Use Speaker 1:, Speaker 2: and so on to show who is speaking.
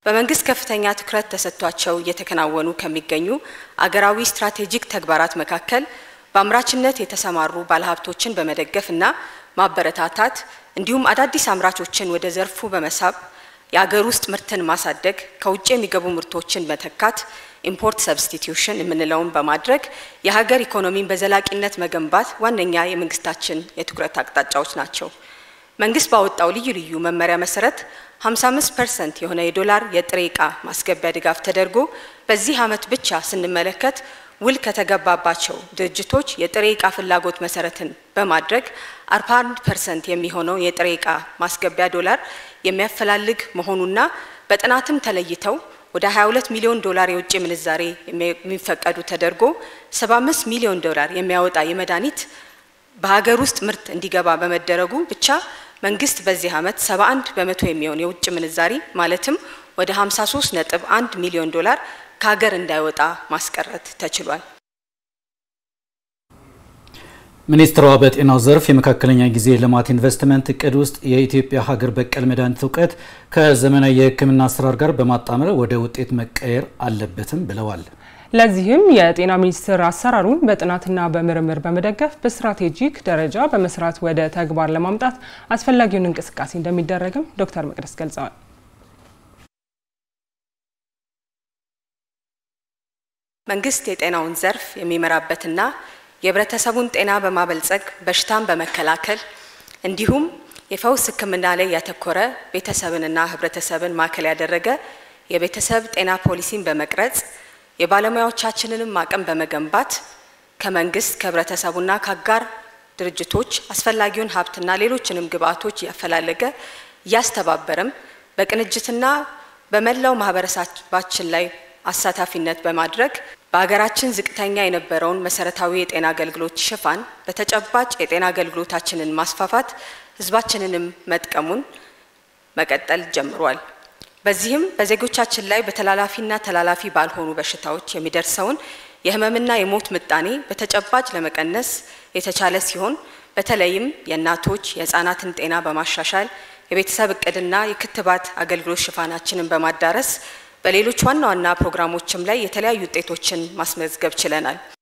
Speaker 1: በመንግስት ከፍተኛ ትኩረት ተሰጥቷቸው እየተከናወኑ ከሚገኙ አገራዊ ስትራቴጂክ ተግባራት መካከል በአምራችነት የተሰማሩ ባለሀብቶችን በመደገፍ እና ማበረታታት እንዲሁም አዳዲስ አምራቾችን ወደ ዘርፉ በመሳብ የአገር ውስጥ ምርትን ማሳደግ፣ ከውጭ የሚገቡ ምርቶችን መተካት፣ ኢምፖርት ሰብስቲቲዩሽን የምንለውን በማድረግ የሀገር ኢኮኖሚን በዘላቂነት መገንባት ዋነኛ የመንግስታችን የትኩረት አቅጣጫዎች ናቸው። መንግስት ባወጣው ልዩ ልዩ መመሪያ መሰረት 55 ፐርሰንት የሆነ የዶላር የጥሬ ዕቃ ማስገቢያ ድጋፍ ተደርጎ በዚህ ዓመት ብቻ ስንመለከት ውል ከተገባባቸው ድርጅቶች የጥሬ ዕቃ ፍላጎት መሰረትን በማድረግ 41 ፐርሰንት የሚሆነው የጥሬ ዕቃ ማስገቢያ ዶላር የሚያፈላልግ መሆኑና በጥናትም ተለይተው ወደ 22 ሚሊዮን ዶላር የውጭ ምንዛሬ የሚፈቀዱ ተደርጎ 75 ሚሊዮን ዶላር የሚያወጣ የመድኃኒት በሀገር ውስጥ ምርት እንዲገባ በመደረጉ ብቻ መንግስት በዚህ ዓመት 71 በመቶ የሚሆን የውጭ ምንዛሪ ማለትም ወደ 53 ነጥብ 1 ሚሊዮን ዶላር ከሀገር እንዳይወጣ ማስቀረት ተችሏል።
Speaker 2: ሚኒስትሯ በጤናው ዘርፍ የመካከለኛ ጊዜ ልማት ኢንቨስትመንት እቅድ ውስጥ የኢትዮጵያ ሀገር በቀል መድኃኒት እውቀት ከዘመናዊ የሕክምና አሰራር ጋር በማጣመር ወደ ውጤት መቀየር አለበትም ብለዋል።
Speaker 3: ለዚህም የጤና ሚኒስቴር አሰራሩን በጥናትና በምርምር በመደገፍ በስትራቴጂክ ደረጃ በመስራት ወደ ተግባር ለማምጣት አስፈላጊውን እንቅስቃሴ እንደሚደረግም ዶክተር መቅደስ ገልጸዋል።
Speaker 1: መንግስት የጤናውን ዘርፍ የሚመራበትና የህብረተሰቡን ጤና በማበልጸግ በሽታን በመከላከል እንዲሁም የፈውስ ሕክምና ላይ ያተኮረ ቤተሰብንና ህብረተሰብን ማዕከል ያደረገ የቤተሰብ ጤና ፖሊሲን በመቅረጽ የባለሙያዎቻችንንም አቅም በመገንባት ከመንግስት ከህብረተሰቡና ከአጋር ድርጅቶች አስፈላጊውን ሀብትና ሌሎችንም ግብአቶች እያፈላለገ እያስተባበረም በቅንጅትና በመላው ማህበረሰባችን ላይ አሳታፊነት በማድረግ በሀገራችን ዝቅተኛ የነበረውን መሰረታዊ የጤና አገልግሎት ሽፋን በተጨባጭ የጤና አገልግሎታችንን ማስፋፋት ህዝባችንንም መጥቀሙን መቀጠል ጀምሯል። በዚህም በዜጎቻችን ላይ በተላላፊና ተላላፊ ባልሆኑ በሽታዎች የሚደርሰውን የህመምና የሞት ምጣኔ በተጨባጭ ለመቀነስ የተቻለ ሲሆን በተለይም የእናቶች የህፃናትን ጤና በማሻሻል የቤተሰብ እቅድና የክትባት አገልግሎት ሽፋናችንን በማዳረስ በሌሎች ዋና ዋና ፕሮግራሞችም ላይ የተለያዩ ውጤቶችን ማስመዝገብ ችለናል።